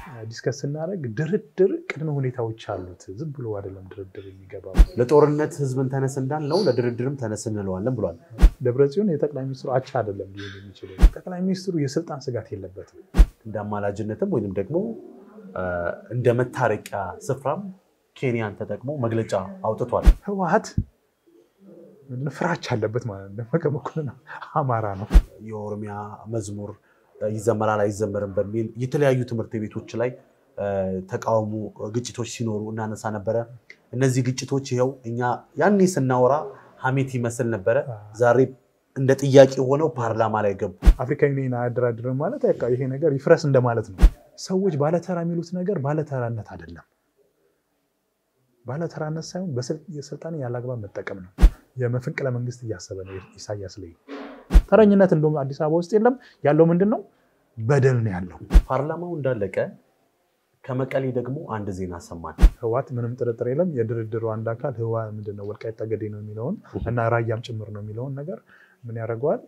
ዲስከስ ስናደርግ ድርድር ቅድመ ሁኔታዎች አሉት። ዝም ብሎ አይደለም ድርድር የሚገባው። ለጦርነት ህዝብን ተነስ እንዳልነው ለድርድርም ተነስ እንለዋለን ብሏል። ደብረጽዮን የጠቅላይ ሚኒስትሩ አቻ አይደለም ሊሆን የሚችለው። ጠቅላይ ሚኒስትሩ የስልጣን ስጋት የለበትም። እንደ አማላጅነትም ወይም ደግሞ እንደ መታረቂያ ስፍራም ኬንያን ተጠቅሞ መግለጫ አውጥቷል። ህወሓት ፍራቻ አለበት ማለት ነው። ደመቀ መኮንን አማራ ነው። የኦሮሚያ መዝሙር ይዘመራል አይዘመርም በሚል የተለያዩ ትምህርት ቤቶች ላይ ተቃውሞ ግጭቶች ሲኖሩ እናነሳ ነበረ። እነዚህ ግጭቶች ይኸው እኛ ያኔ ስናወራ ሀሜት ይመስል ነበረ። ዛሬ እንደ ጥያቄ ሆነው ፓርላማ ላይ ገቡ። አፍሪካ ዩኒየን አያደራድርም ማለት በቃ ይሄ ነገር ይፍረስ እንደማለት ነው። ሰዎች ባለተራ የሚሉት ነገር ባለተራነት አይደለም። ባለተራነት ሳይሆን የስልጣን ያለአግባብ መጠቀም ነው። የመፈንቅለ መንግስት እያሰበ ነው ኢሳያስ ላይ። ተረኝነት እንደውም አዲስ አበባ ውስጥ የለም። ያለው ምንድን ነው? በደል ነው ያለው። ፓርላማው እንዳለቀ ከመቀሌ ደግሞ አንድ ዜና ሰማን። ህወሓት ምንም ጥርጥር የለም የድርድሩ አንድ አካል ህዋ ምንድን ነው ወልቃይት ጠገዴ ነው የሚለውን እና ራያም ጭምር ነው የሚለውን ነገር ምን ያደርገዋል?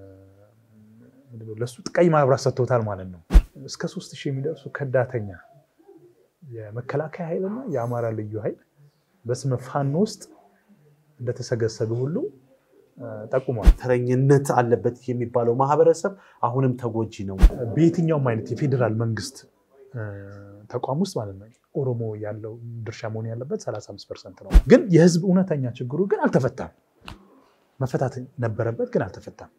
ለሱ ቀይ ማብራት ሰጥቶታል ማለት ነው። እስከ ሶስት ሺህ የሚደርሱ ከዳተኛ የመከላከያ ኃይልና የአማራ ልዩ ኃይል በስመ ፋኖ ውስጥ እንደተሰገሰገ ሁሉ ጠቁሟል። ተረኝነት አለበት የሚባለው ማህበረሰብ አሁንም ተጎጂ ነው። በየትኛውም አይነት የፌዴራል መንግስት ተቋም ውስጥ ማለት ነው ኦሮሞ ያለው ድርሻ መሆን ያለበት 35 ፐርሰንት ነው። ግን የህዝብ እውነተኛ ችግሩ ግን አልተፈታም። መፈታት ነበረበት ግን አልተፈታም።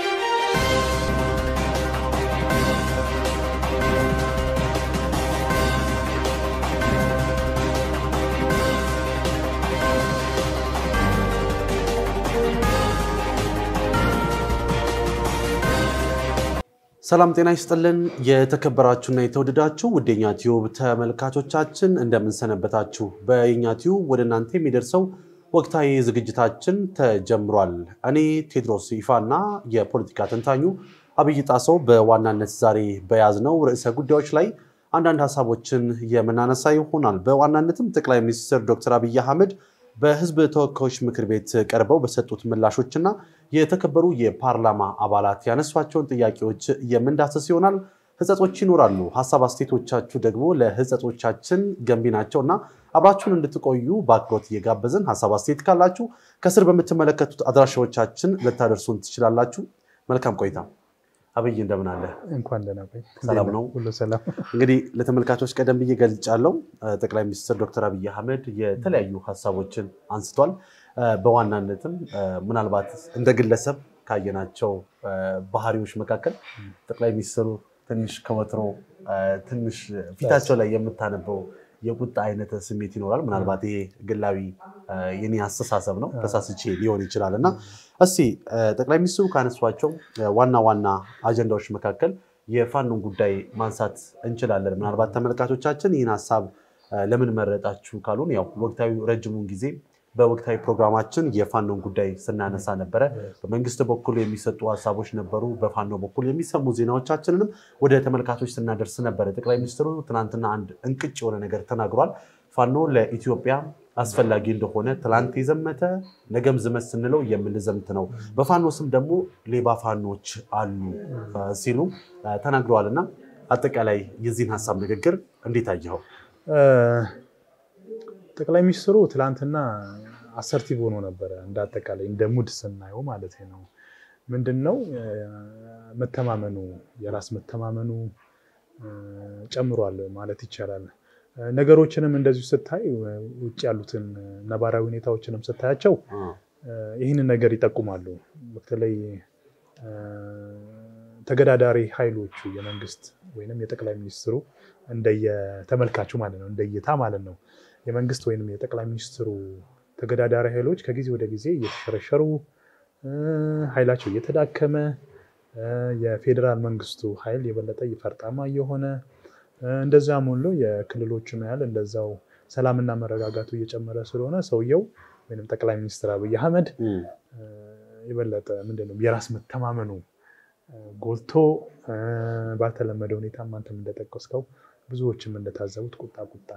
ሰላም ጤና ይስጥልን። የተከበራችሁና የተወደዳችሁ ውደኛ ቲዩብ ተመልካቾቻችን እንደምንሰነበታችሁ። በየኛ ቲዩብ ወደ እናንተ የሚደርሰው ወቅታዊ ዝግጅታችን ተጀምሯል። እኔ ቴድሮስ ይፋና የፖለቲካ ተንታኙ አብይ ጣሰው በዋናነት ዛሬ በያዝነው ርዕሰ ጉዳዮች ላይ አንዳንድ ሀሳቦችን የምናነሳ ይሆናል። በዋናነትም ጠቅላይ ሚኒስትር ዶክተር አብይ አህመድ በህዝብ ተወካዮች ምክር ቤት ቀርበው በሰጡት ምላሾችና የተከበሩ የፓርላማ አባላት ያነሷቸውን ጥያቄዎች የምንዳሰስ ይሆናል። ህጸጾች ይኖራሉ። ሀሳብ አስተያየቶቻችሁ ደግሞ ለህጸጾቻችን ገንቢ ናቸው እና አብራችሁን እንድትቆዩ በአክብሮት እየጋበዝን ሀሳብ አስተያየት ካላችሁ ከስር በምትመለከቱት አድራሻዎቻችን ልታደርሱን ትችላላችሁ። መልካም ቆይታ። አብይ እንደምን አለ? እንኳን ደህና ቆይ። ሰላም ነው? ሁሉ ሰላም። እንግዲህ ለተመልካቾች ቀደም ብዬ ገልጫለሁ። ጠቅላይ ሚኒስትር ዶክተር አብይ አህመድ የተለያዩ ሀሳቦችን አንስቷል። በዋናነትም ምናልባት እንደ ግለሰብ ካየናቸው ባህሪዎች መካከል ጠቅላይ ሚኒስትሩ ትንሽ ከወትሮ ትንሽ ፊታቸው ላይ የምታነበው የቁጣ አይነት ስሜት ይኖራል። ምናልባት ይሄ ግላዊ የኔ አስተሳሰብ ነው፣ ተሳስቼ ሊሆን ይችላል እና እስቲ ጠቅላይ ሚኒስትሩ ካነሷቸው ዋና ዋና አጀንዳዎች መካከል የፋኖን ጉዳይ ማንሳት እንችላለን። ምናልባት ተመልካቾቻችን ይህን ሀሳብ ለምን መረጣችሁ ካሉን ያው ወቅታዊ ረጅሙን ጊዜ በወቅታዊ ፕሮግራማችን የፋኖን ጉዳይ ስናነሳ ነበረ። በመንግስት በኩል የሚሰጡ ሀሳቦች ነበሩ። በፋኖ በኩል የሚሰሙ ዜናዎቻችንንም ወደ ተመልካቾች ስናደርስ ነበረ። ጠቅላይ ሚኒስትሩ ትናንትና አንድ እንቅጭ የሆነ ነገር ተናግሯል። ፋኖ ለኢትዮጵያ አስፈላጊ እንደሆነ ትላንት የዘመተ ነገም ዝመት ስንለው የምንዘምት ነው፣ በፋኖ ስም ደግሞ ሌባ ፋኖች አሉ ሲሉ ተናግረዋል። እና አጠቃላይ የዚህን ሀሳብ ንግግር እንዴት አየኸው? ጠቅላይ ሚኒስትሩ ትላንትና አሰርቲቭ ሆኖ ነበረ። እንደ አጠቃላይ እንደ ሙድ ስናየው ማለት ነው። ምንድን ነው መተማመኑ፣ የራስ መተማመኑ ጨምሯል ማለት ይቻላል። ነገሮችንም እንደዚሁ ስታይ ውጭ ያሉትን ነባራዊ ሁኔታዎችንም ስታያቸው ይህንን ነገር ይጠቁማሉ። በተለይ ተገዳዳሪ ኃይሎቹ የመንግስት ወይም የጠቅላይ ሚኒስትሩ እንደየተመልካቹ ማለት ነው እንደየታ ማለት ነው የመንግስት ወይም የጠቅላይ ሚኒስትሩ ተገዳዳሪ ኃይሎች ከጊዜ ወደ ጊዜ እየተሸረሸሩ ኃይላቸው እየተዳከመ የፌዴራል መንግስቱ ኃይል የበለጠ ፈርጣማ እየሆነ እንደዛም ሁሉ የክልሎቹም ያህል እንደዛው ሰላምና መረጋጋቱ እየጨመረ ስለሆነ ሰውየው ወይም ጠቅላይ ሚኒስትር አብይ አህመድ የበለጠ ምንድን ነው የራስ መተማመኑ ጎልቶ ባልተለመደ ሁኔታ አንተም እንደጠቀስከው ብዙዎችም እንደታዘቡት ቁጣ ቁጣ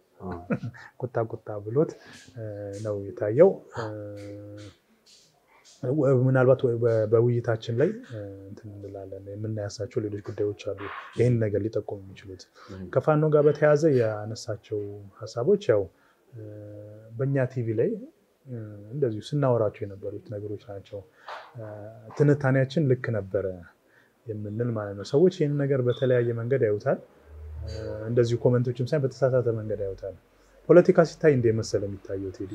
ቁጣ ቁጣ ብሎት ነው የታየው። ምናልባት በውይይታችን ላይ እንትን እንላለን የምናያሳቸው ሌሎች ጉዳዮች አሉ፣ ይህን ነገር ሊጠቁሙ የሚችሉት ከፋኖ ጋር በተያያዘ ያነሳቸው ሀሳቦች ያው በእኛ ቲቪ ላይ እንደዚሁ ስናወራቸው የነበሩት ነገሮች ናቸው። ትንታኔያችን ልክ ነበረ የምንል ማለት ነው። ሰዎች ይህን ነገር በተለያየ መንገድ ያዩታል። እንደዚሁ ኮመንቶችም ሳይሆን በተሳሳተ መንገድ ያዩታል። ፖለቲካ ሲታይ እንደ መሰለ የሚታየው ቴዲ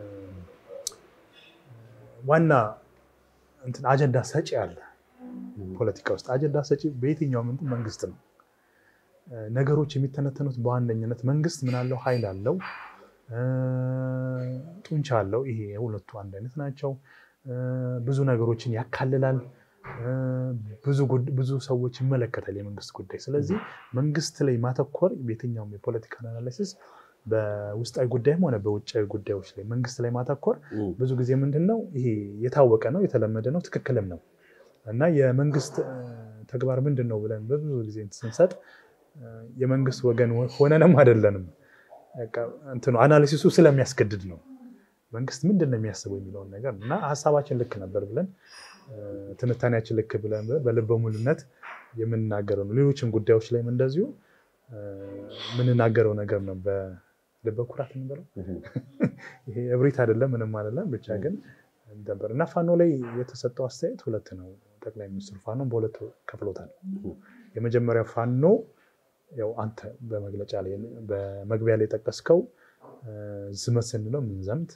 ዋና እንትን አጀንዳ ሰጪ አለ። ፖለቲካ ውስጥ አጀንዳ ሰጪ በየትኛውም እንትን መንግስት ነው። ነገሮች የሚተነተኑት በዋነኝነት መንግስት ምን አለው? ኃይል አለው፣ ጡንቻ አለው። ይሄ የሁለቱ አንድ አይነት ናቸው። ብዙ ነገሮችን ያካልላል። ብዙ ሰዎች ይመለከታል የመንግስት ጉዳይ። ስለዚህ መንግስት ላይ ማተኮር የትኛውም የፖለቲካ አናላይሲስ በውስጣዊ ጉዳይም ሆነ በውጫዊ ጉዳዮች ላይ መንግስት ላይ ማተኮር ብዙ ጊዜ ምንድን ነው ይሄ የታወቀ ነው፣ የተለመደ ነው፣ ትክክልም ነው እና የመንግስት ተግባር ምንድን ነው ብለን በብዙ ጊዜ ስንሰጥ የመንግስት ወገን ሆነንም አይደለንም። እንትኑ አናሊሲሱ ስለሚያስገድድ ነው። መንግስት ምንድን ነው የሚያስበው የሚለውን ነገር እና ሀሳባችን ልክ ነበር ብለን ትንታኔያችን ልክ ብለን በልበ ሙሉነት የምንናገረው ነው። ሌሎችም ጉዳዮች ላይም እንደዚሁ የምንናገረው ነገር ነው። በልበ ኩራት እንበለው ይሄ እብሪት አይደለም፣ ምንም አይደለም። ብቻ ግን ነበር እና ፋኖ ላይ የተሰጠው አስተያየት ሁለት ነው። ጠቅላይ ሚኒስትሩ ፋኖን በሁለት ከፍሎታል። የመጀመሪያው ፋኖ ያው አንተ በመግለጫ ላይ በመግቢያ ላይ የጠቀስከው ዝመት ስንለው ምንዘምት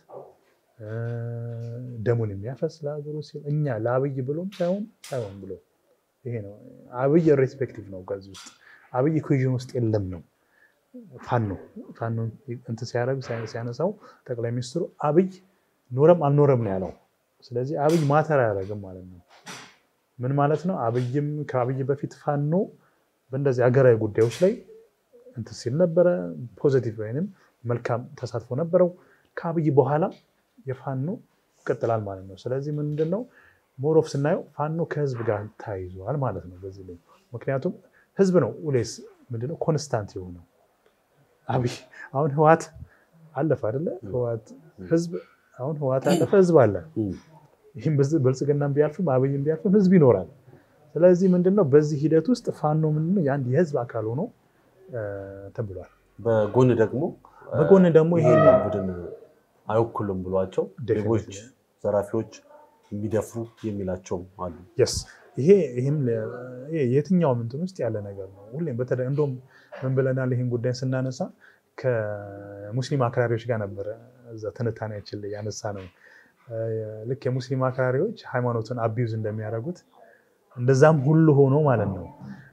ደሙን የሚያፈስ ለሀገሩ ሲል እኛ ለአብይ ብሎም ሳይሆን ሳይሆን ብሎ ይሄ ነው። አብይ ሬስፔክቲቭ ነው። ከዚህ ውስጥ አብይ ኩዥን ውስጥ የለም ነው ፋኖ ፋኖ እንትን ሲያደርግ ሲያነሳው ጠቅላይ ሚኒስትሩ አብይ ኖረም አልኖረም ነው ያለው። ስለዚህ አብይ ማተር አያደርግም ማለት ነው። ምን ማለት ነው? አብይም ከአብይ በፊት ፋኖ በእንደዚህ ሀገራዊ ጉዳዮች ላይ እንትን ሲል ነበረ። ፖዘቲቭ ወይንም መልካም ተሳትፎ ነበረው። ከአብይ በኋላ የፋኖ ይቀጥላል ማለት ነው። ስለዚህ ምንድን ነው ሞሮፍ ስናየው ፋኖ ከህዝብ ጋር ተያይዟል ማለት ነው በዚህ ላይ ምክንያቱም ህዝብ ነው ሌስ ምንድነው ኮንስታንት የሆነው አብይ አሁን ህዋት አለፈ አይደለ? ህዋት ህዝብ አሁን ህዋት አለፈ፣ ህዝብ አለ። ይህም ብልጽግናም ቢያልፍም አብይም ቢያልፍም ህዝብ ይኖራል። ስለዚህ ምንድነው በዚህ ሂደት ውስጥ ፋኖ ምንድነው የአንድ የህዝብ አካል ሆኖ ተብሏል። በጎን ደግሞ በጎን ደግሞ ይሄ ቡድን አይወክሉም ብሏቸው ሌቦች፣ ዘራፊዎች የሚደፍሩ የሚላቸውም አሉ። የስ ይሄ ይህም የትኛውም እንትን ውስጥ ያለ ነገር ነው። ሁሌም በተለይ እንደውም ምን ብለናል? ይህን ጉዳይ ስናነሳ ከሙስሊም አክራሪዎች ጋር ነበረ እዛ ትንታኔያችን ላይ ያነሳ ነው። ልክ የሙስሊም አክራሪዎች ሃይማኖትን አቢዩዝ እንደሚያደርጉት እንደዛም ሁሉ ሆኖ ማለት ነው።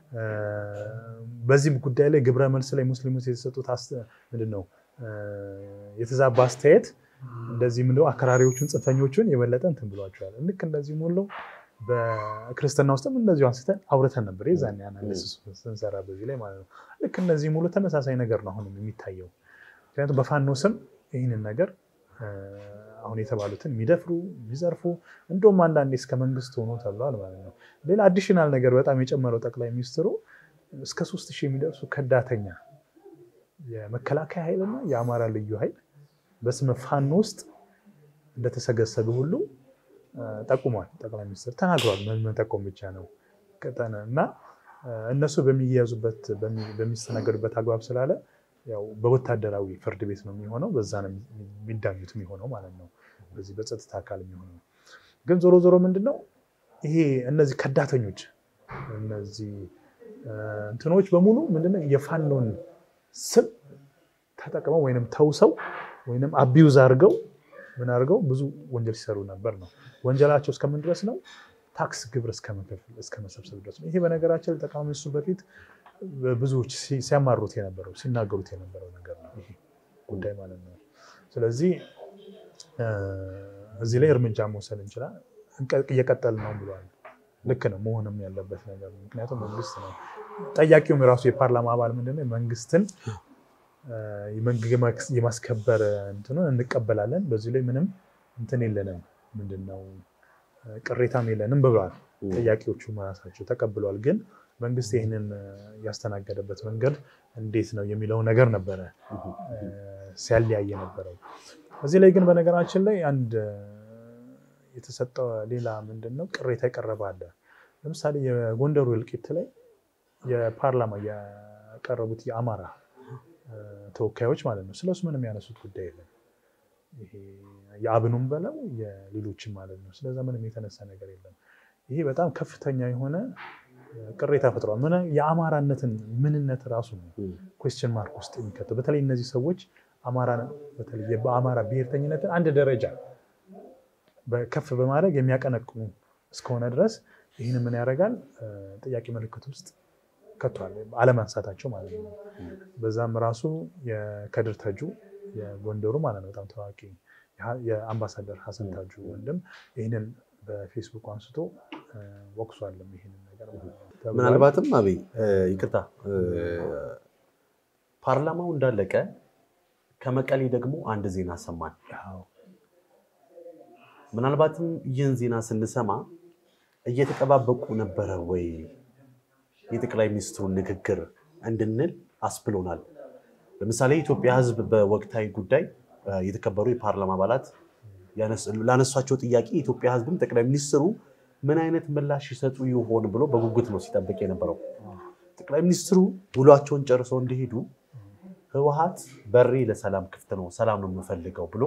በዚህም ጉዳይ ላይ ግብረ መልስ ላይ ሙስሊሞች የተሰጡት ምንድን ነው የተዛባ አስተያየት እንደዚህ ምንድነው አክራሪዎቹን ጽንፈኞቹን የበለጠ እንትን ብሏቸዋል። ልክ እንደዚህም ሁሉ በክርስትና ውስጥም እንደዚሁ አንስተን አውርተን ነበር የዛን አናሊሲስ ስንሰራ በዚህ ላይ ማለት ነው። ልክ እነዚህ ሙሉ ተመሳሳይ ነገር ነው አሁንም የሚታየው። ምክንያቱም በፋኖ ስም ይህንን ነገር አሁን የተባሉትን የሚደፍሩ የሚዘርፉ እንደውም አንዳንዴ እስከ መንግስት ሆኖ ተብለዋል ማለት ነው። ሌላ አዲሽናል ነገር በጣም የጨመረው ጠቅላይ ሚኒስትሩ እስከ ሶስት ሺህ የሚደርሱ ከዳተኛ የመከላከያ ኃይልና የአማራ ልዩ ኃይል በስመ ፋኖ ውስጥ እንደተሰገሰገ ሁሉ ጠቁሟል። ጠቅላይ ሚኒስትር ተናግሯል። መጠቆም ብቻ ነው እና እነሱ በሚያዙበት በሚስተናገዱበት አግባብ ስላለ ያው በወታደራዊ ፍርድ ቤት ነው የሚሆነው። በዛ ነው የሚዳኙት የሚሆነው ማለት ነው። በዚህ በጸጥታ አካል የሚሆነው ግን ዞሮ ዞሮ ምንድን ነው ይሄ እነዚህ ከዳተኞች እነዚህ እንትኖች በሙሉ ምንድነው የፋኖን ስም ተጠቅመው ወይንም ተውሰው ወይንም አቢዩዝ አድርገው ምን አድርገው ብዙ ወንጀል ሲሰሩ ነበር ነው። ወንጀላቸው እስከምን ድረስ ነው? ታክስ ግብር እስከ መሰብሰብ ድረስ ነው። ይሄ በነገራችን ላይ ጠቅላይ ሚኒስትሩ በፊት ብዙዎች ሲያማሩት የነበረው ሲናገሩት የነበረው ነገር ነው ይሄ ጉዳይ ማለት ነው። ስለዚህ እዚህ ላይ እርምጃ መውሰድ እንችላል። እየቀጠል ነው ብሏል። ልክ ነው መሆንም ያለበት ነገር ነው። ምክንያቱም መንግስት ነው ጠያቂውም የራሱ የፓርላማ አባል ምንድነው መንግስትን የማስከበር እንትኑን እንቀበላለን። በዚህ ላይ ምንም እንትን የለንም፣ ምንድነው ቅሬታም የለንም ብለዋል። ጠያቂዎቹ ራሳቸው ተቀብለዋል። ግን መንግስት ይህንን ያስተናገደበት መንገድ እንዴት ነው የሚለው ነገር ነበረ ሲያለያየ ነበረው። እዚህ ላይ ግን በነገራችን ላይ አንድ የተሰጠ ሌላ ምንድን ነው ቅሬታ የቀረበ አለ። ለምሳሌ የጎንደሩ እልቂት ላይ የፓርላማ ያቀረቡት የአማራ ተወካዮች ማለት ነው ስለሱ ምንም ያነሱት ጉዳይ የለም። ይሄ የአብኑም በለው የሌሎችም ማለት ነው። ስለዛ ምንም የተነሳ ነገር የለም። ይሄ በጣም ከፍተኛ የሆነ ቅሬታ ፈጥሯል። ምን የአማራነትን ምንነት ራሱ ነው ኩዌስችን ማርክ ውስጥ የሚከተው በተለይ እነዚህ ሰዎች አማራ በተለይ በአማራ ብሔርተኝነትን አንድ ደረጃ ከፍ በማድረግ የሚያቀነቅኑ እስከሆነ ድረስ ይህን ምን ያደርጋል ጥያቄ ምልክት ውስጥ ከቷል፣ አለማንሳታቸው ማለት ነው። በዛም ራሱ የከድር ተጁ የጎንደሩ ማለት ነው በጣም ታዋቂ የአምባሳደር ሀሰን ታጁ ወንድም ይህንን በፌስቡክ አንስቶ ወቅሷልም ይህንን ነገር ምናልባትም አቤ ይቅርታ ፓርላማው እንዳለቀ ከመቀሌ ደግሞ አንድ ዜና ሰማን። ምናልባትም ይህን ዜና ስንሰማ እየተጠባበቁ ነበረ ወይ የጠቅላይ ሚኒስትሩን ንግግር እንድንል አስብሎናል። ለምሳሌ የኢትዮጵያ ሕዝብ በወቅታዊ ጉዳይ የተከበሩ የፓርላማ አባላት ላነሷቸው ጥያቄ የኢትዮጵያ ሕዝብም ጠቅላይ ሚኒስትሩ ምን አይነት ምላሽ ይሰጡ ይሆን ብሎ በጉጉት ነው ሲጠብቅ የነበረው። ጠቅላይ ሚኒስትሩ ውሏቸውን ጨርሰው እንዲሄዱ ህወሓት በሬ ለሰላም ክፍት ነው፣ ሰላም ነው የምፈልገው ብሎ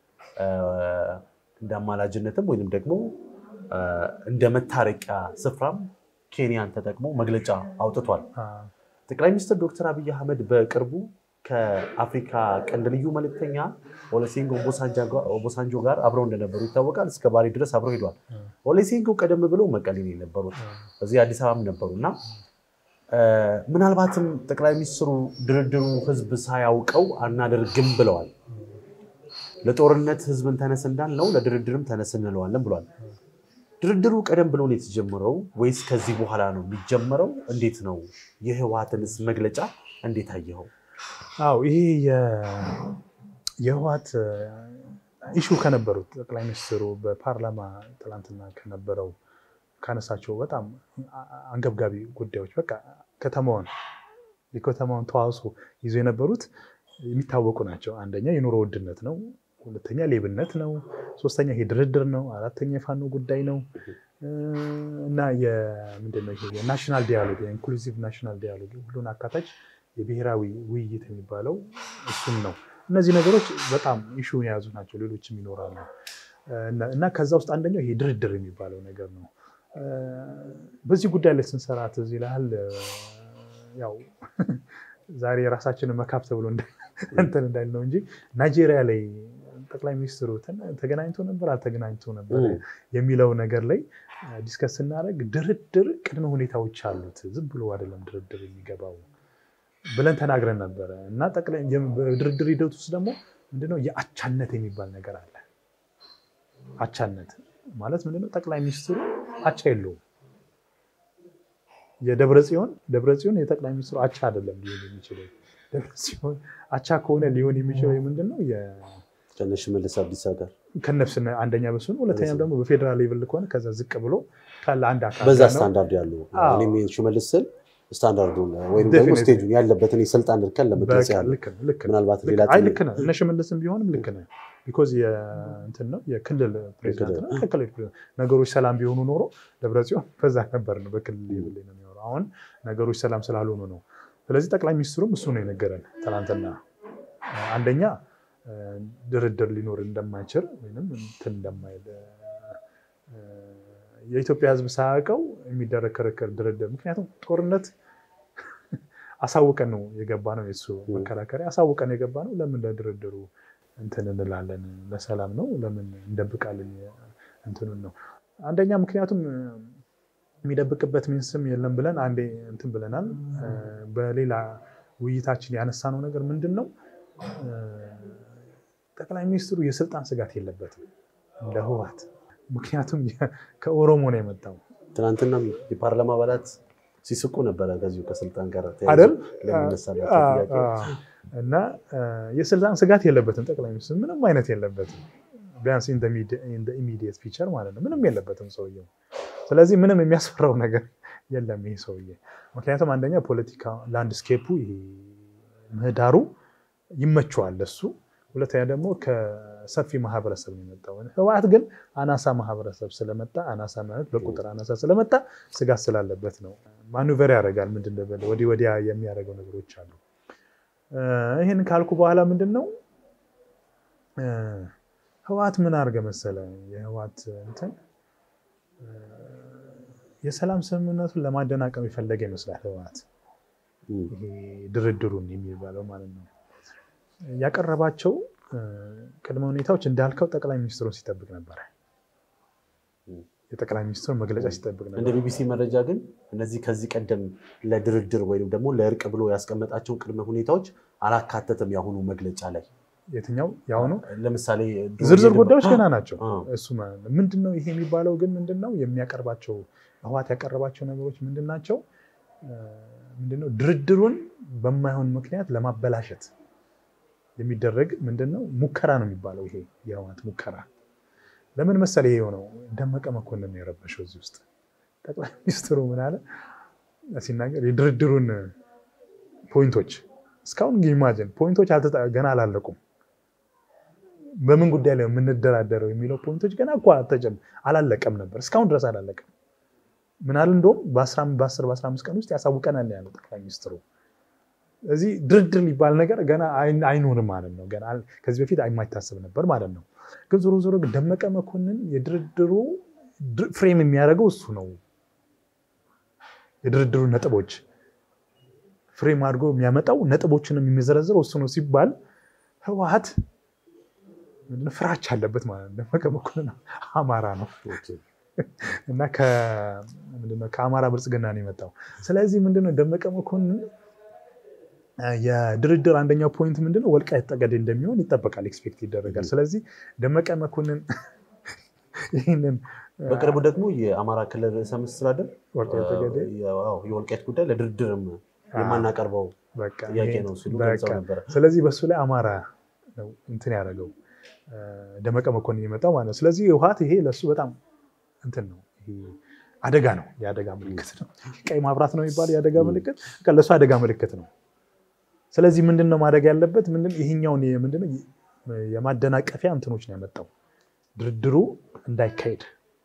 እንደ አማላጅነትም ወይም ደግሞ እንደ መታረቂያ ስፍራም ኬንያን ተጠቅሞ መግለጫ አውጥቷል። ጠቅላይ ሚኒስትር ዶክተር አብይ አህመድ በቅርቡ ከአፍሪካ ቀንድ ልዩ መልእክተኛ ኦሉሴጉን ኦባሳንጆ ጋር አብረው እንደነበሩ ይታወቃል። እስከ ባሌ ድረስ አብረው ሄዷል። ኦሉሴጉን ቀደም ብለው መቀሌ ነው የነበሩት፣ እዚህ አዲስ አበባም ነበሩ እና ምናልባትም ጠቅላይ ሚኒስትሩ ድርድሩ ህዝብ ሳያውቀው አናደርግም ብለዋል። ለጦርነት ህዝብን ተነስ እንዳልነው ለድርድርም ተነስ እንለዋለን ብሏል። ድርድሩ ቀደም ብሎ ነው የተጀመረው ወይስ ከዚህ በኋላ ነው የሚጀመረው? እንዴት ነው? የህወሓትንስ መግለጫ እንዴት አየኸው? አዎ ይሄ የህወሓት ኢሹ ከነበሩት ጠቅላይ ሚኒስትሩ በፓርላማ ትላንትና ከነበረው ካነሳቸው በጣም አንገብጋቢ ጉዳዮች በቃ ከተማውን የከተማውን ተዋጽኦ ይዞ የነበሩት የሚታወቁ ናቸው። አንደኛ የኑሮ ውድነት ነው። ሁለተኛ ሌብነት ነው። ሶስተኛ ይሄ ድርድር ነው። አራተኛ የፋኖ ጉዳይ ነው እና ምንድን ነው ይሄ የናሽናል ዲያሎግ የኢንክሉሲቭ ናሽናል ዲያሎግ ሁሉን አካታች የብሔራዊ ውይይት የሚባለው እሱም ነው። እነዚህ ነገሮች በጣም ኢሹን የያዙ ናቸው። ሌሎችም ይኖራሉ እና ከዛ ውስጥ አንደኛው ይሄ ድርድር የሚባለው ነገር ነው። በዚህ ጉዳይ ላይ ስንሰራ ትዝ ይልሃል ያው ዛሬ የራሳችንን መካብ ተብሎ እንትን እንዳል ነው እንጂ ናይጄሪያ ላይ ጠቅላይ ሚኒስትሩ ተገናኝቶ ነበር አልተገናኝቶ ነበር የሚለው ነገር ላይ ዲስከስ ስናደርግ ድርድር ቅድመ ሁኔታዎች አሉት። ዝም ብሎ አይደለም ድርድር የሚገባው ብለን ተናግረን ነበረ እና በድርድር ሂደት ውስጥ ደግሞ ምንድነው የአቻነት የሚባል ነገር አለ። አቻነት ማለት ምንድነው? ጠቅላይ ሚኒስትሩ አቻ የለውም። የደብረ ጽዮን ደብረ ጽዮን የጠቅላይ ሚኒስትሩ አቻ አይደለም ሊሆን የሚችለው። ደብረ ጽዮን አቻ ከሆነ ሊሆን የሚችለው ምንድነው? ከነ ሽመልስ አብዲሳ ጋር ከነፍስ አንደኛ በሱ ነው። ሁለተኛም ደግሞ በፌዴራል ሌቭል ከሆነ ከዛ ዝቅ ብሎ ካለ አንድ አካል በዛ ስታንዳርድ ያሉ እኔም ሽመልስ ስል ስታንዳርዱን ወይም ደግሞ ስቴጁን ያለበትን የስልጣን እርከን ለመግለጽ ያለ ምናልባት ሌላ ልክ ነህ። እነ ሽመልስም ቢሆንም ልክ ነህ። ቢኮዝ እንትን ነው የክልል ፕሬዚዳንት ነው። ከክልል ፕሬዚዳንት ነገሮች ሰላም ቢሆኑ ኖሮ ደብረጽዮን በዛ ነበር ነው በክልል ሌቭል ነው የሚኖረው። አሁን ነገሮች ሰላም ስላልሆኑ ነው። ስለዚህ ጠቅላይ ሚኒስትሩም እሱ ነው የነገረን ትናንትና። አንደኛ ድርድር ሊኖር እንደማይችል ወይም እንትን እንደማይል የኢትዮጵያ ሕዝብ ሳያውቀው የሚደረግ ክርክር ድርድር፣ ምክንያቱም ጦርነት አሳውቀን ነው የገባ ነው የሱ መከራከሪያ አሳውቀን የገባ ነው። ለምን ለድርድሩ እንትን እንላለን? ለሰላም ነው ለምን እንደብቃለን? እንትኑን ነው አንደኛ ምክንያቱም የሚደብቅበት ሚንስም የለም ብለን አንዴ እንትን ብለናል። በሌላ ውይይታችን ያነሳነው ነገር ምንድን ነው? ጠቅላይ ሚኒስትሩ የስልጣን ስጋት የለበትም እንደ ህወሓት። ምክንያቱም ከኦሮሞ ነው የመጣው። ትናንትና የፓርላማ አባላት ሲስቁ ነበረ ከዚሁ ከስልጣን ጋር አይደል ለሚነሳላቸው ጥያቄ እና የስልጣን ስጋት የለበትም ጠቅላይ ሚኒስትሩ ምንም አይነት የለበትም። ቢያንስ ኢሚዲየት ፊቸር ማለት ነው ምንም የለበትም ሰውየው። ስለዚህ ምንም የሚያስፈራው ነገር የለም ይሄ ሰውዬ። ምክንያቱም አንደኛ ፖለቲካ ላንድስኬፑ ይሄ ምህዳሩ ይመቸዋል ለሱ። ሁለተኛ ደግሞ ከሰፊ ማህበረሰብ ነው የመጣው። ህወሓት ግን አናሳ ማህበረሰብ ስለመጣ አናሳ ማለት በቁጥር አናሳ ስለመጣ ስጋት ስላለበት ነው ማኑቨር ያደርጋል። ምንድን ነው ወዲህ ወዲያ የሚያደርገው ነገሮች አሉ። ይህን ካልኩ በኋላ ምንድን ነው ህወሓት ምን አድርገ መሰለ የህወሓት እንትን የሰላም ስምምነቱን ለማደናቀም የፈለገ ይመስላል ህወሓት ይሄ ድርድሩን የሚባለው ማለት ነው ያቀረባቸው ቅድመ ሁኔታዎች እንዳልከው ጠቅላይ ሚኒስትሩን ሲጠብቅ ነበረ። የጠቅላይ ሚኒስትሩን መግለጫ ሲጠብቅ ነበር። እንደ ቢቢሲ መረጃ ግን እነዚህ ከዚህ ቀደም ለድርድር ወይም ደግሞ ለእርቅ ብሎ ያስቀመጣቸውን ቅድመ ሁኔታዎች አላካተተም። የአሁኑ መግለጫ ላይ የትኛው የአሁኑ ለምሳሌ ዝርዝር ጉዳዮች ገና ናቸው። እሱ ምንድን ነው ይሄ የሚባለው ግን ምንድን ነው የሚያቀርባቸው ህወሓት ያቀረባቸው ነገሮች ምንድን ናቸው? ምንድነው ድርድሩን በማይሆን ምክንያት ለማበላሸት የሚደረግ ምንድነው ሙከራ ነው የሚባለው። ይሄ የህወሓት ሙከራ ለምን መሰለ ይሄ የሆነው ደመቀ መኮንን የረበሸው እዚህ ውስጥ ጠቅላይ ሚኒስትሩ ምን አለ ሲናገር የድርድሩን ፖይንቶች እስካሁን ኢማጅን ፖይንቶች ገና አላለቁም። በምን ጉዳይ ላይ የምንደራደረው የሚለው ፖይንቶች ገና እኮ አላለቀም ነበር፣ እስካሁን ድረስ አላለቀም። ምናል እንደውም በ10 በ15 ቀን ውስጥ ያሳውቀናል ያለው ጠቅላይ ሚኒስትሩ። እዚህ ድርድር የሚባል ነገር ገና አይኖርም ማለት ነው። ገና ከዚህ በፊት የማይታሰብ ነበር ማለት ነው። ግን ዞሮ ዞሮ ግን ደመቀ መኮንን የድርድሩ ፍሬም የሚያደርገው እሱ ነው። የድርድሩ ነጥቦች ፍሬም አድርጎ የሚያመጣው ነጥቦችንም የሚዘረዝረው እሱ ነው ሲባል ህወሓት ፍራቻ አለበት ማለት ነው። ደመቀ መኮንን አማራ ነው እና ከአማራ ብልጽግና ነው የመጣው። ስለዚህ ምንድነው ደመቀ መኮንን የድርድር አንደኛው ፖይንት ምንድነው ወልቃይት ጠገዴ እንደሚሆን ይጠበቃል፣ ኤክስፔክት ይደረጋል። ስለዚህ ደመቀ መኮንን ይህንን በቅርቡ ደግሞ የአማራ ክልል ርዕሰ መስተዳድር የወልቃይት ጉዳይ ለድርድርም የማናቀርበው ጥያቄ ነው ሲሉ ገልጸው ነበረ። ስለዚህ በሱ ላይ አማራ ነው እንትን ያደረገው ደመቀ መኮንን የመጣው ማለት ነው። ስለዚህ ህወሓት ይሄ ለሱ በጣም እንትን ነው አደጋ ነው፣ የአደጋ ምልክት ነው። ቀይ ማብራት ነው የሚባለው የአደጋ ምልክት ለሱ አደጋ ምልክት ነው። ስለዚህ ምንድን ነው ማድረግ ያለበት? ምንድን ይሄኛውን ምንድን የማደናቀፊያ እንትኖች ነው ያመጣው ድርድሩ እንዳይካሄድ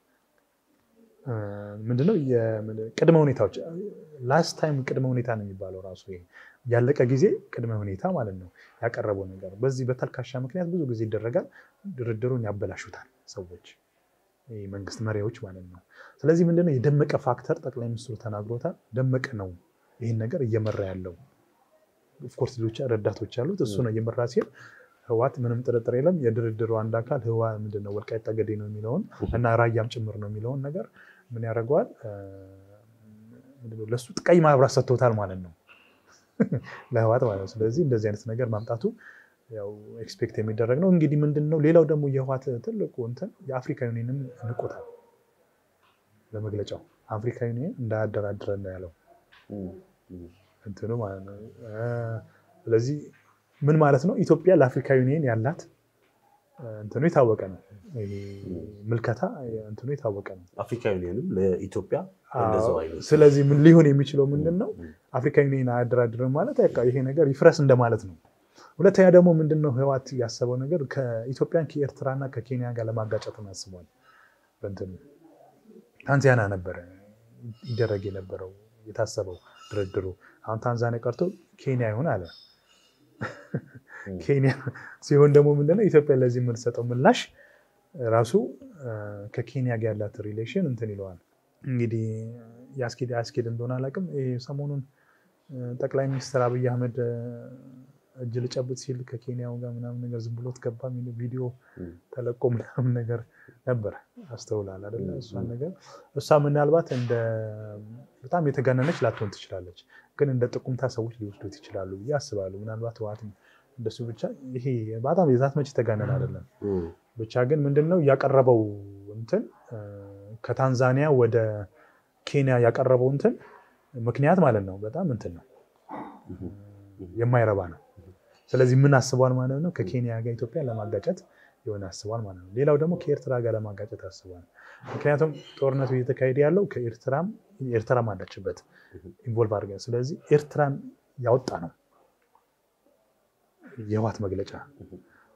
ምንድነው ቅድመ ሁኔታዎች ላስት ታይም ቅድመ ሁኔታ ነው የሚባለው ራሱ ይሄ ያለቀ ጊዜ ቅድመ ሁኔታ ማለት ነው ያቀረበው ነገር። በዚህ በተልካሻ ምክንያት ብዙ ጊዜ ይደረጋል። ድርድሩን ያበላሹታል ሰዎች መንግስት መሪዎች ማለት ነው። ስለዚህ ምንድነው የደመቀ ፋክተር ጠቅላይ ሚኒስትሩ ተናግሮታል። ደመቀ ነው ይህን ነገር እየመራ ያለው። ኦፍኮርስ ሌሎች ረዳቶች ያሉት እሱ ነው እየመራ ሲል ህወሓት ምንም ጥርጥር የለም የድርድሩ አንድ አካል ህወሓት ምንድነው ወልቃይት ጠገዴ ነው የሚለውን እና ራያም ጭምር ነው የሚለውን ነገር ምን ያደርገዋል ለእሱ ቀይ ማብራት ሰጥቶታል ማለት ነው ለህወሓት ማለት ነው። ስለዚህ እንደዚህ አይነት ነገር ማምጣቱ ያው ኤክስፔክት የሚደረግ ነው። እንግዲህ ምንድን ነው ሌላው ደግሞ የህወሓት ትልቁ እንትን የአፍሪካ ዩኒየንም ንቆታል። በመግለጫው አፍሪካ ዩኒየን እንዳያደራድረን ነው ያለው እንትኑ ማለት ነው። ስለዚህ ምን ማለት ነው? ኢትዮጵያ ለአፍሪካ ዩኒየን ያላት እንትኑ የታወቀ ነው። ምልከታ እንትኑ የታወቀ ነው። አፍሪካ ዩኒየንም ለኢትዮጵያ እንደዛው አይነት ስለዚህ ምን ሊሆን የሚችለው ምንድን ነው? አፍሪካ ዩኒየን አያደራድርም ማለት ይሄ ነገር ይፍረስ እንደማለት ነው። ሁለተኛ ደግሞ ምንድን ነው ህወሓት ያሰበው ነገር ከኢትዮጵያን ከኤርትራና ከኬንያ ጋር ለማጋጨት አስቧል። በእንትኑ ታንዛኒያ ነበረ ይደረግ የነበረው የታሰበው ድርድሩ። አሁን ታንዛኒያ ቀርቶ ኬንያ ይሆን አለ። ኬንያ ሲሆን ደግሞ ምንድነው ኢትዮጵያ ለዚህ የምትሰጠው ምላሽ ራሱ ከኬንያ ጋር ያላት ሪሌሽን እንትን ይለዋል። እንግዲህ የአስኬድ አስኬድ እንደሆነ አላውቅም። ሰሞኑን ጠቅላይ ሚኒስትር አብይ አህመድ እጅ ልጨብጥ ሲል ከኬንያው ጋር ምናምን ነገር ዝም ብሎት ገባ የሚል ቪዲዮ ተለቆ ምናምን ነገር ነበር። አስተውላል አይደለ? እሷን ነገር እሷ ምናልባት እንደ በጣም የተጋነነች ላትሆን ትችላለች፣ ግን እንደ ጥቁምታ ሰዎች ሊወስዱት ይችላሉ ብዬ አስባለሁ። ምናልባት ህወሓትም እንደሱ ብቻ ይሄ በጣም የዛት መች የተጋነን አይደለም። ብቻ ግን ምንድነው ያቀረበው እንትን ከታንዛኒያ ወደ ኬንያ ያቀረበው እንትን ምክንያት ማለት ነው በጣም እንትን ነው የማይረባ ነው። ስለዚህ ምን አስቧል ማለት ነው? ከኬንያ ጋር ኢትዮጵያ ለማጋጨት የሆነ አስቧል ማለት ነው። ሌላው ደግሞ ከኤርትራ ጋር ለማጋጨት አስቧል። ምክንያቱም ጦርነቱ እየተካሄደ ያለው ከኤርትራም ኤርትራም አለችበት ኢንቮልቭ አድርገን፣ ስለዚህ ኤርትራን ያወጣ ነው የህወሓት መግለጫ።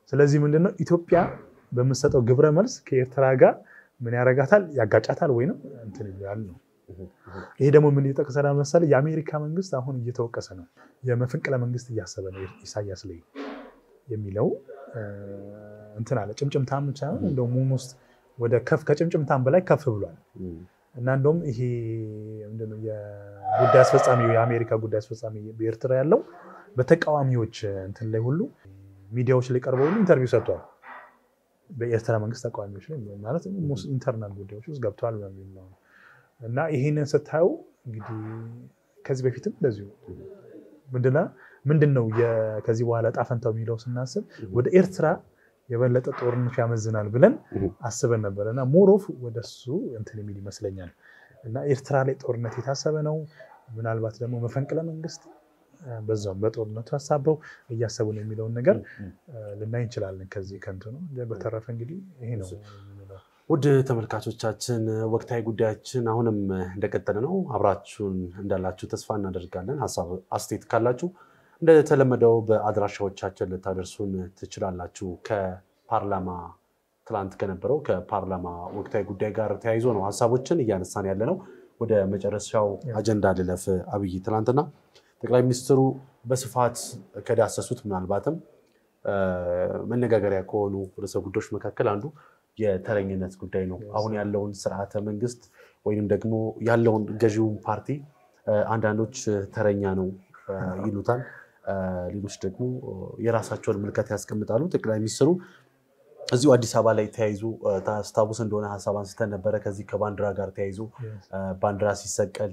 ስለዚህ ምንድነው ኢትዮጵያ በምትሰጠው ግብረ መልስ ከኤርትራ ጋር ምን ያረጋታል? ያጋጫታል ወይንም እንትን ይላል ነው። ይሄ ደግሞ ምን ይጠቅሰናል መሰለህ? የአሜሪካ መንግስት አሁን እየተወቀሰ ነው። የመፈንቅለ መንግስት እያሰበ ነው ኢሳያስ ላይ የሚለው እንትን አለ። ጭምጭምታም ሳይሆን እንደውም ውስጥ ወደ ከፍ ከጭምጭምታም በላይ ከፍ ብሏል። እና እንደውም ይሄ ምንድን ነው የጉዳይ አስፈጻሚ የአሜሪካ ጉዳይ አስፈጻሚ በኤርትራ ያለው በተቃዋሚዎች እንትን ላይ ሁሉ ሚዲያዎች ላይ ቀርበው ሁሉ ኢንተርቪው ሰጥቷል። በኤርትራ መንግስት ተቃዋሚዎች ላይ ማለት ኢንተርናል ጉዳዮች ውስጥ ገብተዋል በሚል ነው። እና ይሄንን ስታዩ እንግዲህ ከዚህ በፊትም እንደዚሁ ምንድነው ምንድን ነው ከዚህ በኋላ ዕጣ ፈንታው የሚለው ስናስብ ወደ ኤርትራ የበለጠ ጦርነት ያመዝናል ብለን አስበን ነበር እና ሞሮፍ ወደሱ እንትን የሚል ይመስለኛል። እና ኤርትራ ላይ ጦርነት የታሰበ ነው። ምናልባት ደግሞ መፈንቅለ መንግስት በዛውም በጦርነቱ ሀሳበው እያሰቡ ነው የሚለውን ነገር ልናይ እንችላለን። ከዚህ ከንቱ ነው። በተረፈ እንግዲህ ይሄ ነው። ውድ ተመልካቾቻችን ወቅታዊ ጉዳያችን አሁንም እንደቀጠለ ነው። አብራችሁን እንዳላችሁ ተስፋ እናደርጋለን። ሀሳብ አስተያየት ካላችሁ እንደተለመደው በአድራሻዎቻችን ልታደርሱን ትችላላችሁ። ከፓርላማ ትላንት ከነበረው ከፓርላማ ወቅታዊ ጉዳይ ጋር ተያይዞ ነው ሀሳቦችን እያነሳን ያለ ነው። ወደ መጨረሻው አጀንዳ ልለፍ። አብይ ትላንትና ጠቅላይ ሚኒስትሩ በስፋት ከዳሰሱት ምናልባትም መነጋገሪያ ከሆኑ ርዕሰ ጉዳዮች መካከል አንዱ የተረኝነት ጉዳይ ነው። አሁን ያለውን ስርዓተ መንግስት ወይም ደግሞ ያለውን ገዢውን ፓርቲ አንዳንዶች ተረኛ ነው ይሉታል፣ ሌሎች ደግሞ የራሳቸውን ምልከት ያስቀምጣሉ። ጠቅላይ ሚኒስትሩ እዚሁ አዲስ አበባ ላይ ተያይዞ ታስታውስ እንደሆነ ሀሳብ አንስተን ነበረ። ከዚህ ከባንዲራ ጋር ተያይዞ ባንዲራ ሲሰቀል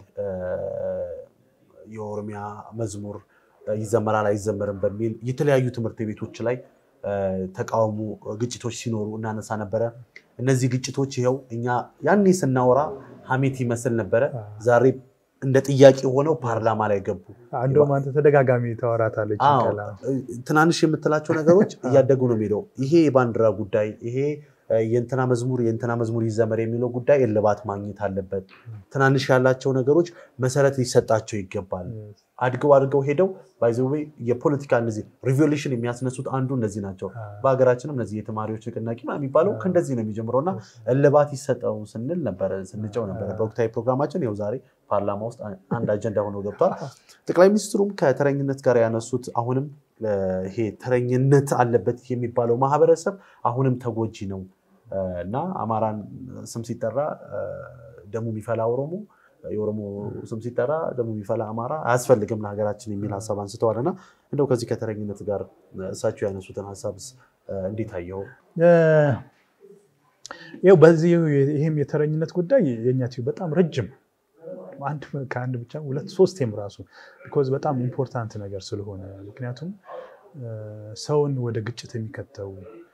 የኦሮሚያ መዝሙር ይዘመራል አይዘመርም በሚል የተለያዩ ትምህርት ቤቶች ላይ ተቃውሞ ግጭቶች ሲኖሩ እናነሳ ነበረ። እነዚህ ግጭቶች ይኸው እኛ ያኔ ስናወራ ሀሜት ይመስል ነበረ። ዛሬ እንደ ጥያቄ ሆነው ፓርላማ ላይ ገቡ። እንደውም አንተ ተደጋጋሚ ታወራታለች። ትናንሽ የምትላቸው ነገሮች እያደጉ ነው የሚሄደው። ይሄ የባንዲራ ጉዳይ ይሄ የእንትና መዝሙር የእንትና መዝሙር ይዘመር የሚለው ጉዳይ እልባት ማግኘት አለበት። ትናንሽ ያላቸው ነገሮች መሰረት ሊሰጣቸው ይገባል። አድገው አድገው ሄደው ባይዘዌ የፖለቲካ እነዚህ ሪቮሉሽን የሚያስነሱት አንዱ እነዚህ ናቸው። በሀገራችንም እነዚህ የተማሪዎች ንቅናቄ የሚባለው ከእንደዚህ ነው የሚጀምረው እና እልባት ይሰጠው ስንል ነበረ ስንጨው ነበረ በወቅታዊ ፕሮግራማችን። ይኸው ዛሬ ፓርላማ ውስጥ አንድ አጀንዳ ሆኖ ገብቷል። ጠቅላይ ሚኒስትሩም ከተረኝነት ጋር ያነሱት አሁንም ይሄ ተረኝነት አለበት የሚባለው ማህበረሰብ አሁንም ተጎጂ ነው እና አማራን ስም ሲጠራ ደሙ የሚፈላ ኦሮሞ የኦሮሞ ስም ሲጠራ ደሞ የሚፈላ አማራ አያስፈልግም ለሀገራችን የሚል ሀሳብ አንስተዋል እና እንደው ከዚህ ከተረኝነት ጋር እሳቸው ያነሱትን ሀሳብ እንዴት አየው? ይኸው በዚህ ይህም የተረኝነት ጉዳይ የእኛ ቲዩብ በጣም ረጅም አንድ ከአንድ ብቻ ሁለት ሶስቴም ራሱ ቢኮዝ በጣም ኢምፖርታንት ነገር ስለሆነ ምክንያቱም ሰውን ወደ ግጭት የሚከተው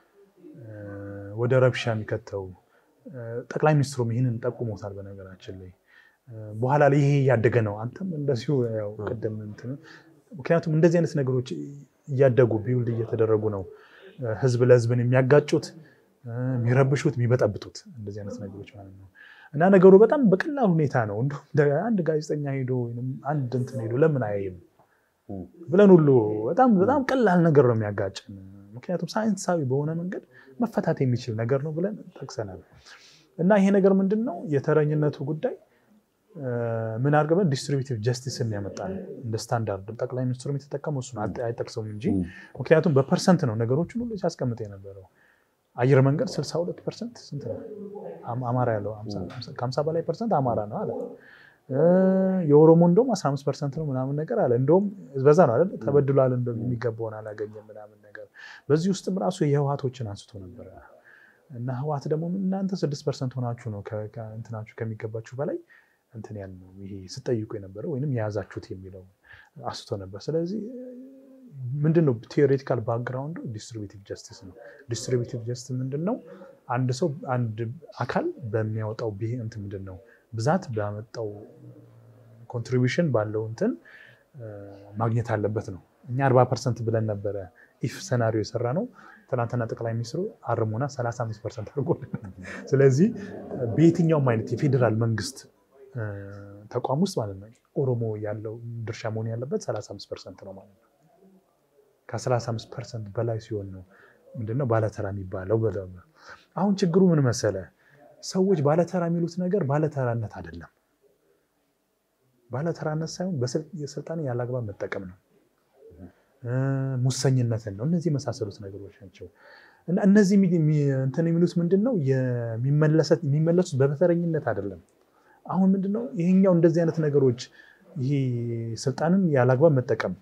ወደ ረብሻ የሚከተው ጠቅላይ ሚኒስትሩም ይህንን ጠቁሞታል በነገራችን ላይ በኋላ ላይ ይሄ እያደገ ነው። አንተም እንደዚሁ ያው ቅድም እንትን ምክንያቱም እንደዚህ አይነት ነገሮች እያደጉ ቢውልድ እየተደረጉ ነው ህዝብ ለህዝብን የሚያጋጩት የሚረብሹት፣ የሚበጠብጡት እንደዚህ አይነት ነገሮች ማለት ነው። እና ነገሩ በጣም በቀላል ሁኔታ ነው። እንደውም አንድ ጋዜጠኛ ሄዶ አንድ እንትን ሄዶ ለምን አያይም ብለን ሁሉ በጣም በጣም ቀላል ነገር ነው የሚያጋጭን። ምክንያቱም ሳይንሳዊ በሆነ መንገድ መፈታት የሚችል ነገር ነው ብለን ጠቅሰናል። እና ይሄ ነገር ምንድን ነው የተረኝነቱ ጉዳይ ምን አድርገን ዲስትሪቢቲቭ ጀስቲስን ያመጣ ነው እንደ ስታንዳርድ። ጠቅላይ ሚኒስትሩ የተጠቀሙ እሱን አይጠቅሰውም እንጂ ምክንያቱም በፐርሰንት ነው ነገሮችን ሁሉ ሲያስቀምጥ የነበረው። አየር መንገድ 62 ፐርሰንት ስንት ነው አማራ ያለው ከሀምሳ በላይ ፐርሰንት አማራ ነው አለ። የኦሮሞ እንደውም 15 ፐርሰንት ነው ምናምን ነገር አለ። እንደውም በዛ ነው አይደል ተበድሏል፣ የሚገባውን አላገኘም ምናምን ነገር። በዚህ ውስጥም ራሱ የህወሓቶችን አንስቶ ነበረ እና ህወሓት ደግሞ እናንተ 6 ፐርሰንት ሆናችሁ ነው እንትናችሁ ከሚገባችሁ በላይ እንትን ያል ነው ይሄ ስጠይቁ የነበረው ወይም የያዛችሁት የሚለው አስቶ ነበር። ስለዚህ ምንድን ነው ቴዎሬቲካል ባክግራውንዱ ዲስትሪቢቲቭ ጀስቲስ ነው። ዲስትሪቢቲቭ ጀስቲስ ምንድን ነው? አንድ ሰው አንድ አካል በሚያወጣው እንትን ምንድን ነው ብዛት ባመጣው ኮንትሪቢሽን ባለው እንትን ማግኘት አለበት ነው። እኛ አርባ ፐርሰንት ብለን ነበረ ኢፍ ሰናሪዮ የሰራ ነው። ትናንትና ጠቅላይ ሚኒስትሩ አርሞና 35 ፐርሰንት አድርጎልናል። ስለዚህ በየትኛውም አይነት የፌዴራል መንግስት ተቋም ውስጥ ማለት ነው ኦሮሞ ያለው ድርሻ መሆን ያለበት 35 ፐርሰንት ነው ማለት ነው። ከ35 ፐርሰንት በላይ ሲሆን ነው ምንድነው ባለተራ የሚባለው ብለው አሁን ችግሩ ምን መሰለ? ሰዎች ባለተራ የሚሉት ነገር ባለተራነት አይደለም። ባለተራነት ሳይሆን የስልጣን ያላግባብ መጠቀም ነው፣ ሙሰኝነትን ነው። እነዚህ የመሳሰሉት ነገሮች ናቸው። እና እነዚህ እንትን የሚሉት ምንድን ነው የሚመለሱት በበተረኝነት አይደለም። አሁን ምንድነው ይሄኛው እንደዚህ አይነት ነገሮች ይሄ ስልጣንን ያላግባብ መጠቀም፣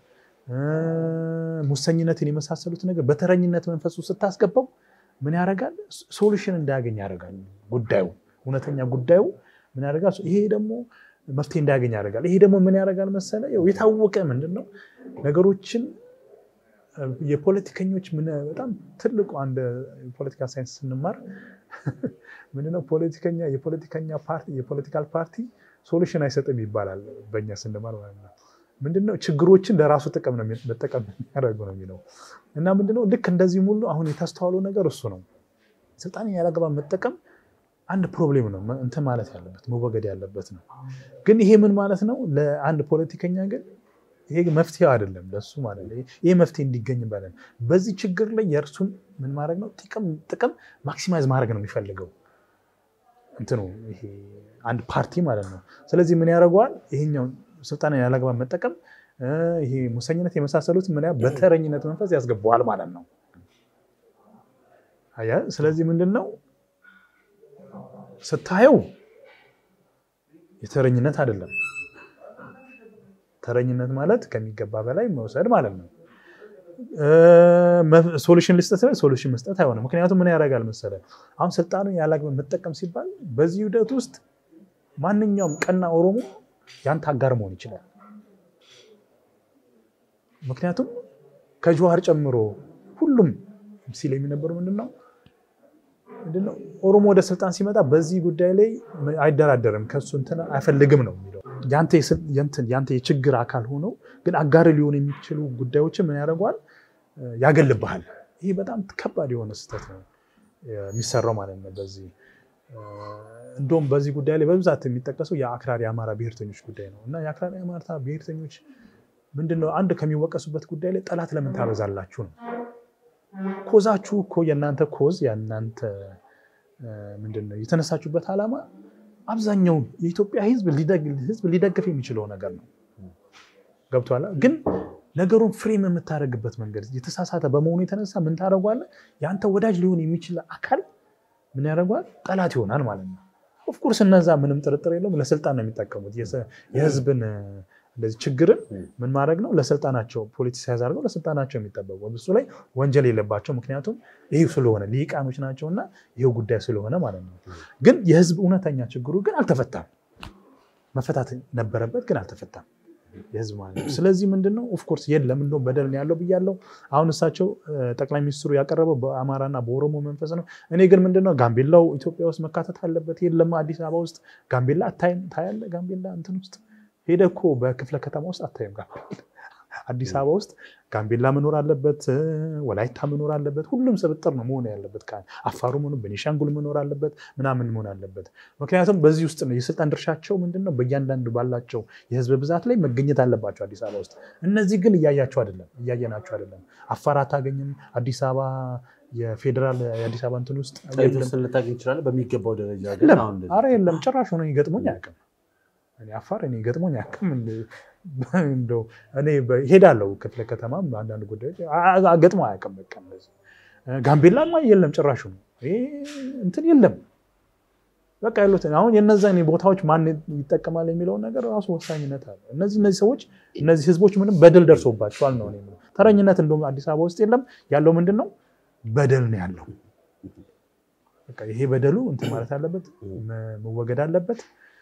ሙሰኝነትን የመሳሰሉት ነገር በተረኝነት መንፈሱ ስታስገባው ምን ያደርጋል? ሶሉሽን እንዳያገኝ ያደርጋል። ጉዳዩ እውነተኛ ጉዳዩ ምን ያደርጋል? ይሄ ደግሞ መፍትሄ እንዳያገኝ ያደርጋል። ይሄ ደግሞ ምን ያደርጋል መሰለ? የታወቀ ምንድን ነው ነገሮችን የፖለቲከኞች በጣም ትልቁ አንድ ፖለቲካል ሳይንስ ስንማር ምንድነው ፖለቲከኛ የፖለቲከኛ ፓርቲ የፖለቲካል ፓርቲ ሶሉሽን አይሰጥም ይባላል በእኛ ስንማር ማለት ነው። ምንድነው ችግሮችን ለራሱ ጥቅም ነው መጠቀም የሚያደርጉ ነው የሚለው እና ምንድነው ልክ እንደዚህም ሁሉ አሁን የተስተዋለው ነገር እሱ ነው። ስልጣንን ያላግባብ መጠቀም አንድ ፕሮብሌም ነው እንትን ማለት ያለበት መወገድ ያለበት ነው። ግን ይሄ ምን ማለት ነው? ለአንድ ፖለቲከኛ ግን ይሄ መፍትሄ አይደለም ለሱ ማለት ነው። ይሄ መፍትሄ እንዲገኝ ባለን በዚህ ችግር ላይ የእርሱን ምን ማድረግ ነው ጥቅም ማክሲማይዝ ማድረግ ነው የሚፈልገው እንትኑ ይሄ አንድ ፓርቲ ማለት ነው። ስለዚህ ምን ያደርገዋል? ይሄኛውን ስልጣንን ያላግባብ መጠቀም ይሄ ሙሰኝነት የመሳሰሉት ምን በተረኝነት መንፈስ ያስገባዋል ማለት ነው። ስለዚህ ምንድን ነው ስታየው የተረኝነት አይደለም። ተረኝነት ማለት ከሚገባ በላይ መውሰድ ማለት ነው። ሶሉሽን ልስጠት ላይ ሶሉሽን መስጠት አይሆንም። ምክንያቱም ምን ያደርጋል መሰለ አሁን ስልጣኑን ያላግባብ መጠቀም ሲባል በዚህ ሂደት ውስጥ ማንኛውም ቀና ኦሮሞ ያንተ አጋር መሆን ይችላል። ምክንያቱም ከጀዋር ጨምሮ ሁሉም ሲል የሚነበሩ ምንድነው ምንድነው ኦሮሞ ወደ ስልጣን ሲመጣ በዚህ ጉዳይ ላይ አይደራደርም፣ ከሱ እንትን አይፈልግም ነው የሚለው። ያንተ የችግር አካል ሆኖ ግን አጋር ሊሆኑ የሚችሉ ጉዳዮችን ምን ያደርገዋል? ያገልብሃል። ይህ በጣም ከባድ የሆነ ስህተት ነው የሚሰራው ማለት ነው። በዚህ እንደውም በዚህ ጉዳይ ላይ በብዛት የሚጠቀሰው የአክራሪ አማራ ብሔርተኞች ጉዳይ ነው እና የአክራሪ አማራ ብሔርተኞች ምንድነው አንድ ከሚወቀሱበት ጉዳይ ላይ ጠላት ለምን ታበዛላችሁ ነው። ኮዛችሁ እኮ የእናንተ ኮዝ የእናንተ ምንድነው የተነሳችሁበት ዓላማ አብዛኛው የኢትዮጵያ ሕዝብ ሊደግፍ የሚችለው ነገር ነው። ገብቶሃል? ግን ነገሩን ፍሬም የምታደርግበት መንገድ የተሳሳተ በመሆኑ የተነሳ ምን ታደርጓለህ? የአንተ ወዳጅ ሊሆን የሚችል አካል ምን ያደርጓል? ጠላት ይሆናል ማለት ነው። ኦፍኮርስ እነዛ ምንም ጥርጥር የለውም ለስልጣን ነው የሚጠቀሙት። የህዝብን እንደዚህ ችግርን ምን ማድረግ ነው ለስልጣናቸው ፖለቲሳይዝ አድርገው ለስልጣናቸው የሚጠበቁ እሱ ላይ ወንጀል የለባቸው። ምክንያቱም ይህ ስለሆነ ሊቃኖች ናቸውና ይሄው ጉዳይ ስለሆነ ማለት ነው። ግን የህዝብ እውነተኛ ችግሩ ግን አልተፈታም። መፈታት ነበረበት ግን አልተፈታም የህዝብ ማለት ነው። ስለዚህ ምንድነው ኦፍኮርስ የለም እንደውም በደል ነው ያለው ብያለው። አሁን እሳቸው ጠቅላይ ሚኒስትሩ ያቀረበው በአማራና በኦሮሞ መንፈስ ነው። እኔ ግን ምንድነው ጋምቤላው ኢትዮጵያ ውስጥ መካተት አለበት። የለም አዲስ አበባ ውስጥ ጋምቤላ አታይም ታያለ። ጋምቤላ እንትን ውስጥ ሄደ እኮ በክፍለ ከተማ ውስጥ አታይም። አዲስ አበባ ውስጥ ጋምቤላ መኖር አለበት፣ ወላይታ መኖር አለበት። ሁሉም ስብጥር ነው መሆን ያለበት። አፋሩ መኖር ቤኒሻንጉል መኖር አለበት ምናምን መሆን አለበት። ምክንያቱም በዚህ ውስጥ ነው የስልጣን ድርሻቸው ምንድነው በእያንዳንዱ ባላቸው የህዝብ ብዛት ላይ መገኘት አለባቸው አዲስ አበባ ውስጥ። እነዚህ ግን እያያቸው አይደለም፣ እያየናቸው አይደለም። አፋር አታገኝም። አዲስ አበባ የፌዴራል የአዲስ አበባ እንትን ውስጥ ልታገኝ ይችላል በሚገባው ደረጃ ኧረ የለም ጭራሽ ሆነ ገጥሞኝ አያውቅም። እኔ አፋር እኔ ገጥሞኝ አያውቅም። እንደው እኔ ሄዳለሁ ክፍለ ከተማ አንዳንድ ጉዳዮች ገጥሞ አያውቅም። በቃ እንደዚህ ጋምቤላማ የለም ጭራሹ ነው እንትን የለም። በቃ ያሉት አሁን የነዛን ቦታዎች ማን ይጠቀማል የሚለውን ነገር ራሱ ወሳኝነት አለ። እነዚህ እነዚህ ሰዎች እነዚህ ህዝቦች ምንም በደል ደርሶባቸዋል ነው የምለው። ተረኝነት እንደውም አዲስ አበባ ውስጥ የለም። ያለው ምንድን ነው በደል ነው ያለው። ይሄ በደሉ እንትን ማለት አለበት፣ መወገድ አለበት።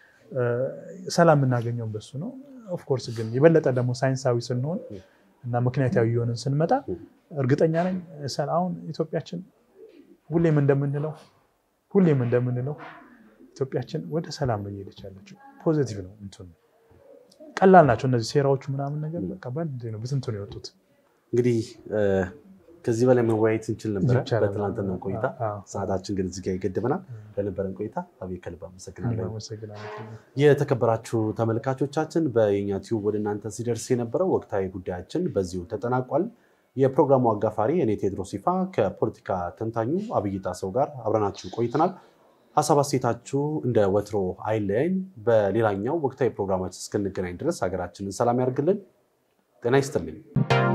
ሰላም የምናገኘውን በሱ ነው። ኦፍኮርስ ግን የበለጠ ደግሞ ሳይንሳዊ ስንሆን እና ምክንያታዊ የሆንን ስንመጣ እርግጠኛ ነኝ አሁን ኢትዮጵያችን ሁሌም እንደምንለው ሁሌም እንደምንለው ኢትዮጵያችን ወደ ሰላም ነው እየሄደች ያለችው። ፖዚቲቭ ነው እንትኑ ቀላል ናቸው እነዚህ ሴራዎቹ ምናምን ነገር በቃ በአንድ ነው ብትንትኑ የወጡት። እንግዲህ ከዚህ በላይ መወያየት እንችል ነበረ በትናንትና ቆይታ። ሰዓታችን ግን እዚህ ጋ ይገድበናል። ለነበረን ቆይታ አብይ ከልብ አመሰግናለሁ። የተከበራችሁ ተመልካቾቻችን በየኛ ቲዩብ ወደ እናንተ ሲደርስ የነበረው ወቅታዊ ጉዳያችን በዚሁ ተጠናቋል። የፕሮግራሙ አጋፋሪ እኔ ቴድሮስ ይፋ ከፖለቲካ ተንታኙ አብይ ጣሰው ጋር አብረናችሁ ቆይተናል። ሀሳብ አስተያየታችሁ እንደ ወትሮ አይለየን። በሌላኛው ወቅታዊ ፕሮግራማችን እስክንገናኝ ድረስ ሀገራችንን ሰላም ያደርግልን። ጤና ይስጥልኝ።